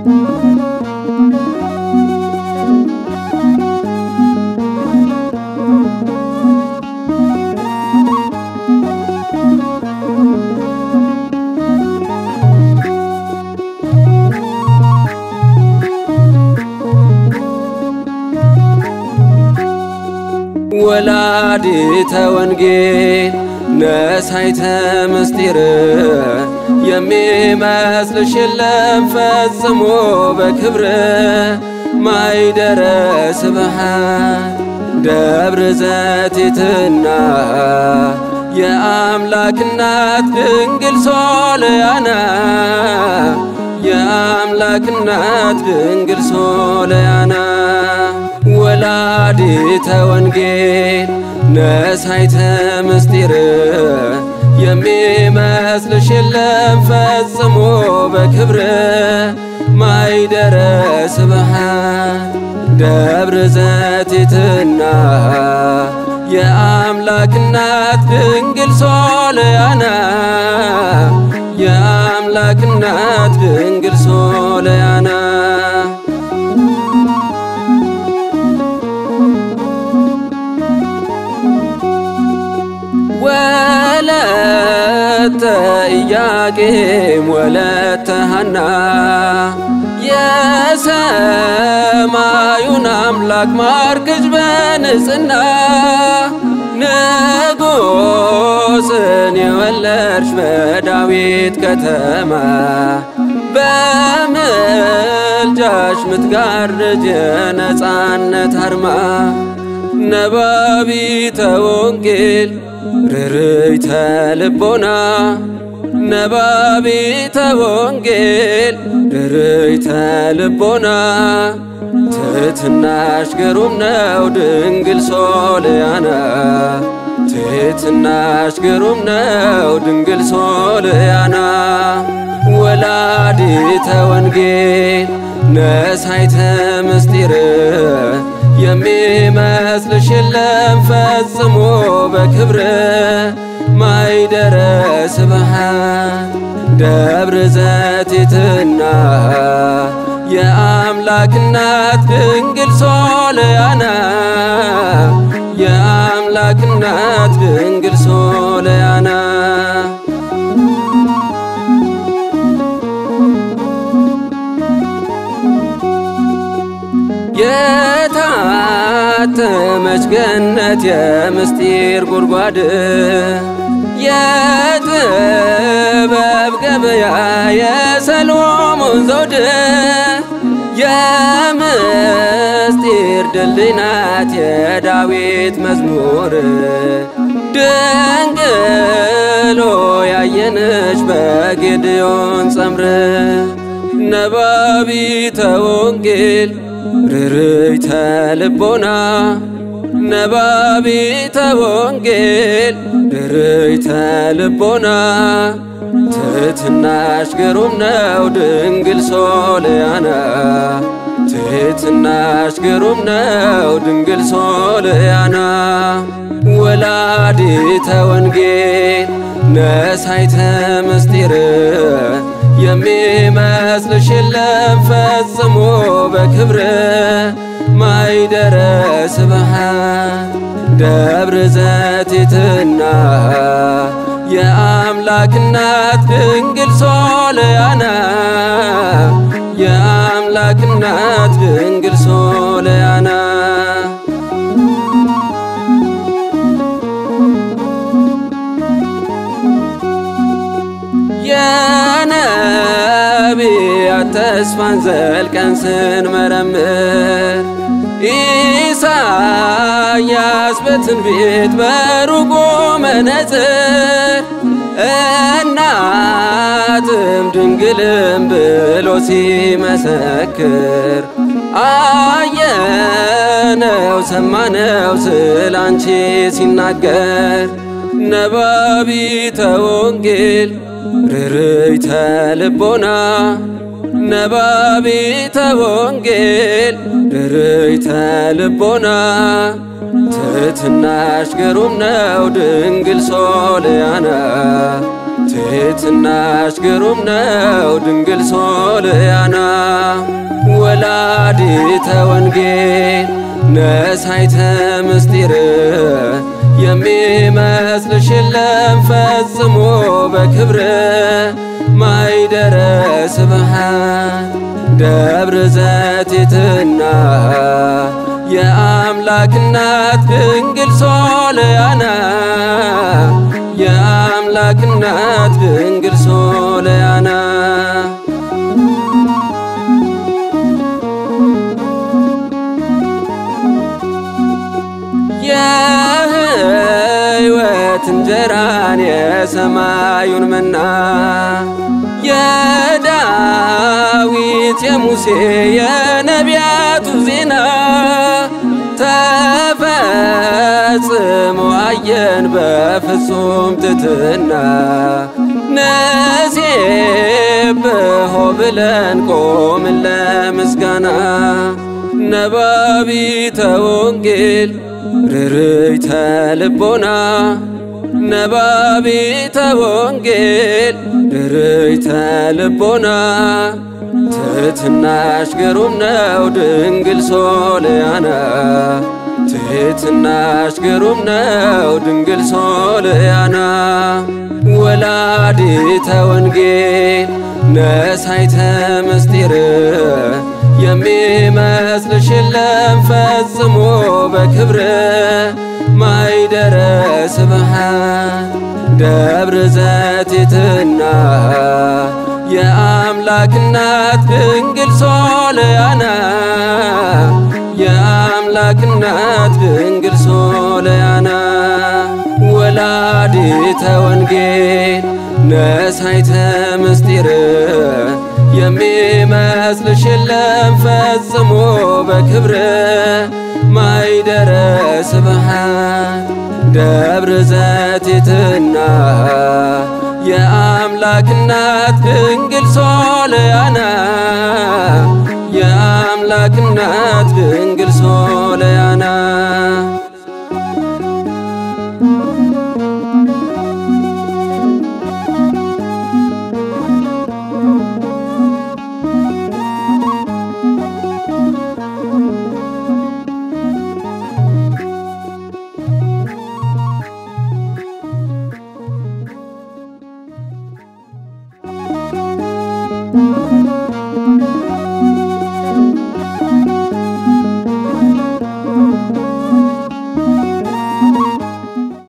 ወላዲተ ወንጌል ነሳይተ ምስጢር የሚመስልሽ የለም ፈጽሞ በክብር ማይደረ ስብሃት ደብረ ዘቲትና የአምላክ እናት ድንግል ሶልያና የአምላክ እናት ድንግል ሶልያና ወላዲተ ወንጌል ነሳይተ ምስጢር የሚመስልሽ የለም ፈጽሞ በክብር ማይደረ ስብሃት ደብረ ዘቲትና የአምላክ እናት ድንግል ሶልያና የአምላክ እናት ድንግል ሶልያና ወለተ ኢያቄም ወለተ ሐና የሰማዩን አምላክ ማርክጅ በንጽና ንጉሥን የወለድሽ በዳዊት ከተማ በምልጃሽ ምትጋርጅ የነፃነት አርማ ነባቢተ ወንጌል ርርይተ ልቦና ነባቢተ ወንጌል ርርይተ ልቦና ትሕትናሽ ግሩም ነው ድንግል ሶልያና ትሕትናሽ ግሩም ነው ድንግል ሶልያና ወላዲተ ወንጌል ነሳይተ ምስጢር የሚመስልሽ የለም ፈጽሞ በክብር ማይደረ ስብሃት ደብረ ዘቲትና የአምላክ እናት ድንግል ሶልያና የአምላክ እናት ድንግል ሶልያና የታተመች ገነት የምስጢር ጉድጓድ የጥበብ ገበያ የሰሎሞን ዘውድ የምስጢር ድልድይ ናት የዳዊት መዝሙር ድንግሎ ያየነች በጌድዮን ጸምር ነባቢተ ወንጌል ርርይተ ልቦና ነባቢተ ወንጌል ርርይተ ልቦና ትሕትናሽ ግሩም ነው ድንግል ሶልያና ትሕትናሽ ግሩም ነው ድንግል ሶልያና ወላዲተ ወንጌል ነሳይተ ምስጢር የሚመስልሽ የለም ፈጽሞ በክብር ማይደረ ስብሃት ደብረ ዘቲትና የአምላክ እናት ድንግል ሶልያና የአምላክ እናት ድንግል ሶልያና የነቢያት ተስፋን ዘልቀን ስንመረምር ኢሳያስ በትንቢት በሩቁ መነጽር እናትም ድንግልም ብሎ ሲመሰክር አየነው ሰማነው ስላንቺ ሲናገር ነባቢተ ወንጌል ርርይተ ልቦና ነባቢተ ወንጌል ርርይተ ልቦና ትሕትናሽ ግሩም ነው ድንግል ሶልያና ትሕትናሽ ግሩም ነው ድንግል ሶልያና ወላዲተ ወንጌል ነሳይተ ምስጢር የሚመስልሽ የለም ፈጽሞ በክብር ማይደረ ስብሃት ደብረ ዘቲትና የአምላክ እናት ድንግል ሶልያና የአምላክ እናት ድንግል ሶልያና የሕይወት እንጀራን የሰማዩን መና የዳዊት የሙሴ የነቢያቱ ዜና ተፈጽሞ አየን በፍጹም ትትና ነሴብሖ ብለን ቆምን ለምስጋና ነባቢተ ወንጌል ርርይተ ልቦና ነባቢተ ወንጌል ርርይተ ልቦና ትሕትናሽ ግሩም ነው ድንግል ሶልያና ትሕትናሽ ግሩም ነው ድንግል ሶልያና ወላዲተ ወንጌል ነሳይተ ምስጢር የሚመስልሽ የለም ፈጽሞ በክብር ማይደረ ስብሃት ደብረ ዘቲትና የአምላክ እናት ድንግል ሶልያና የአምላክ እናት ድንግል ሶልያና ወላዲተ ወንጌል ነሳይተ ምስጢር የሚመስልሽ የለም ፈጽሞ በክብር ማይደረ ስብሃት ደብረ ዘቲትና የአምላክ እናት ድንግል ሶልያና የአምላክ እናት ድንግል ሶልያና